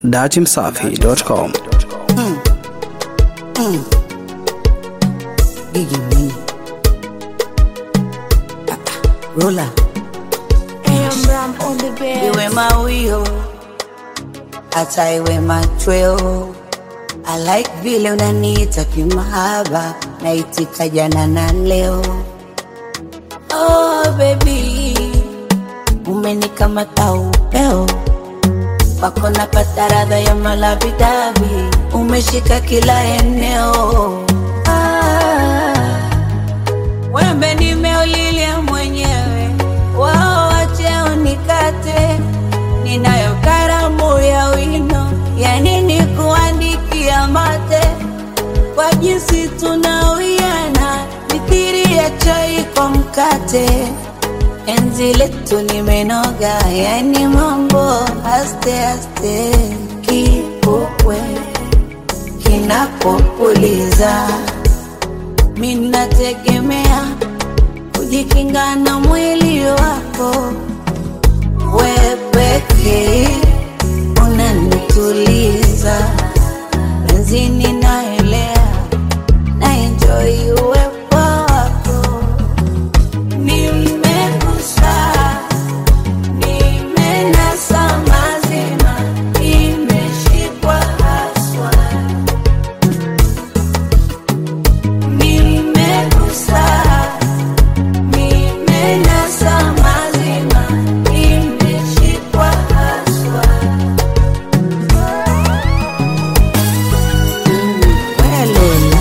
datimsafi.com. Gigi Mwinyi. Ah, ah, Rola iwe mawio hata iwe machweo I like vile unaniita kimahaba naitika jana na leo oh baby umenikamata upeo wako napata radha ya malabidabi umeshika kila eneo ah, wembe nimeulilia mwenyewe wao wache unikate ninayo karamu ya wino ya nini kuandikia mate kwa jinsi tunawiana mithiri ya chai kwa mkate enzi letu limenoga yani mambo aste aste kipupwe kinapopuliza minategemea kujikinga na mwili wako we pekee unanituliza benzini naelea na enjoy uwepo wako nimegusa nimenasa mazima imeshikwa haswa nimegusa nimenasa mazima imeshikwa haswa Welela.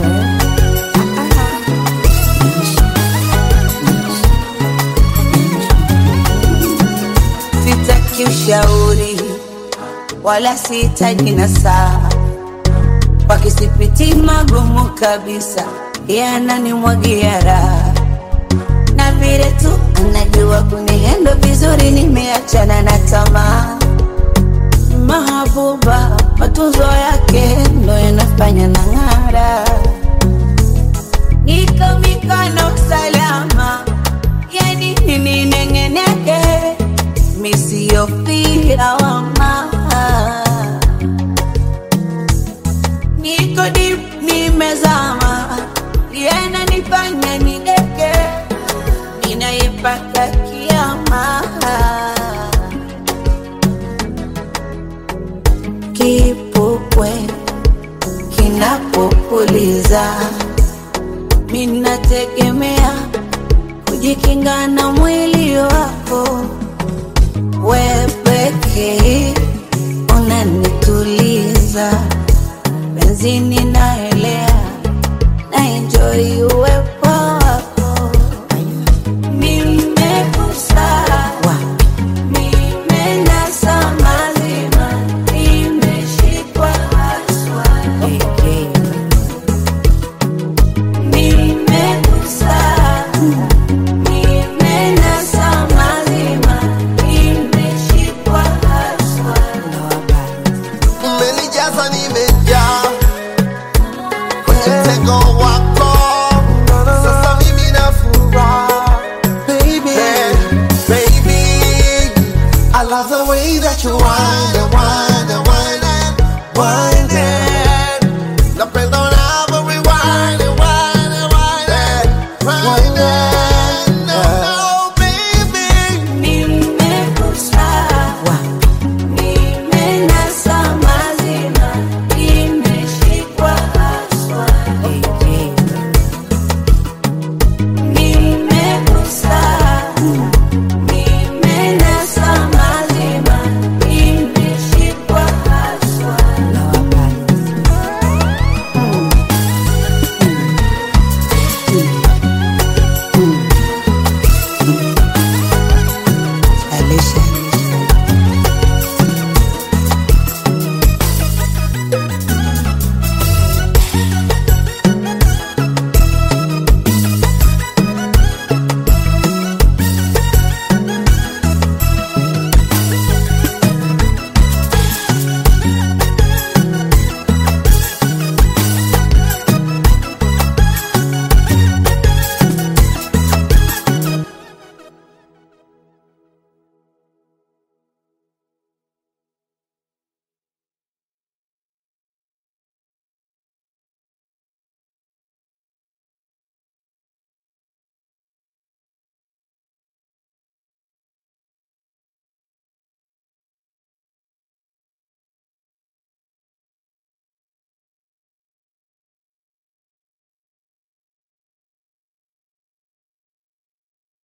Sitaki ushauri wala sihitaji nasaha, wakisipiti magumu kabisa, yananimwagia raha na vile tu anajua kunihendo vizuri, nimeachana na tamaa. Mahabuba, matunzo yake ndo yanafanya na ng'ara, niko mikono salama, yani nini nengeneke, misiyofia wama niko deep, nimezama, yana nifanya nideke, ninaipaka kiama kipupwe kinapopuliza, minategemea kujikinga na mwili wako, we pekee unanituliza, benzini naelea